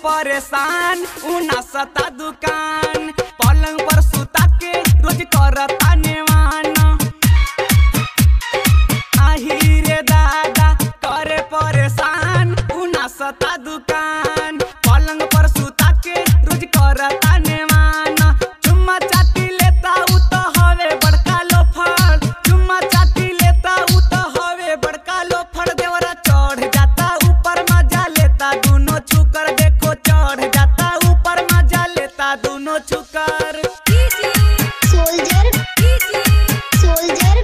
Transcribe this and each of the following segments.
परेशान उना सता दुकान पलंग पर सुता के रोज करता नेवान आही रे दादा करे परेशान उना सता दुकान पलंग पर सुता के रोज करता नेवान चुम्मा चाटी लेता उ तो हवे बड़का लोफर चुम्मा चाटी लेता उ तो हवे बड़का लोफर देवरा चढ़ जाता ऊपर मजा लेता दोनों छुकर देखो चढ़ जाता ऊपर मजा लेता दोनों छुकर soldier soldier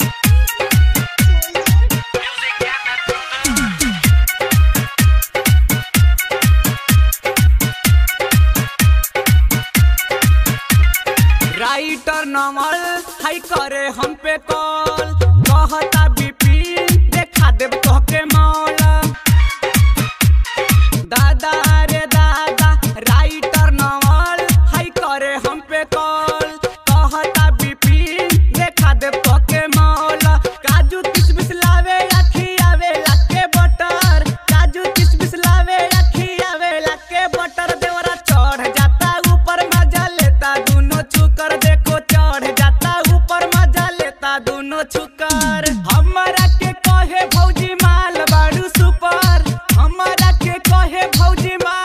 राइटर नमल हाई करे हम पे कॉल कहता बिपिन देखा देव तोहके मौल दादा रे दादा राइटर नमल हाई करे हम पे कॉल कहता बिपिन देखा देव तोहके मौल काजू किशमिश लावे आखी आवे लाके बटर काजू किशमिश लावे आखी आवे लाके बटर देवरा चढ़ जाता ऊपर मजा लेता दोनों छुकर देखो चढ़ जाता ऊपर मजा लेता दोनों छुकर हमरा के कहे भौजी माल बाड़ू सुपर हमरा के कहे भौजी माल